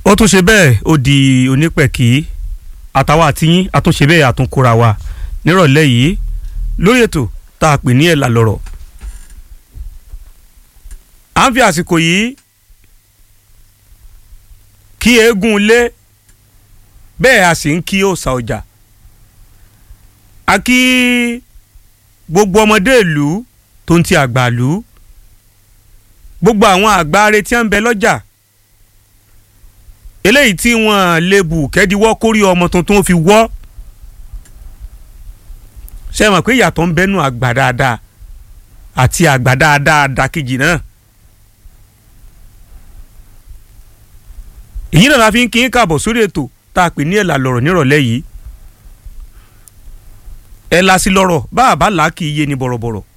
ó tún ṣe bẹ́ẹ̀ ó di onípẹ̀kì àtàwọn àtìyín àtúnṣe bẹ́ẹ̀ àtúnkóra wa nírọ̀lẹ́ yìí lórí ètò tá a pè ní ẹ̀là lọ̀rọ̀ à ń fi àsìkò yìí kí eégún lé bẹ́ẹ̀ a sì ń kí òòṣà ọjà a kí gbogbo ọmọdé ìlú tó ń ti àgbà ìlú gbogbo àwọn àgbáre tí wọ́n ń bẹ lọ́jà eléyìí tí wọ́n lè bù kẹ́díwọ́ kórí ọmọ tuntun fi wọ́ ṣe mọ̀ pé ìyàtọ̀ ń bẹ́nu àgbà dáadáa àti àgbà dáadáa dákejì náà èyí náà la fi ń kí n káàbọ̀ sórí ètò tá a pè ní ẹ̀là lọ̀rọ̀ nírọ̀lẹ́ yìí ẹ̀là sí lọ̀rọ̀ bá a bá là á kì í yé ni bọ̀rọ̀bọ̀rọ̀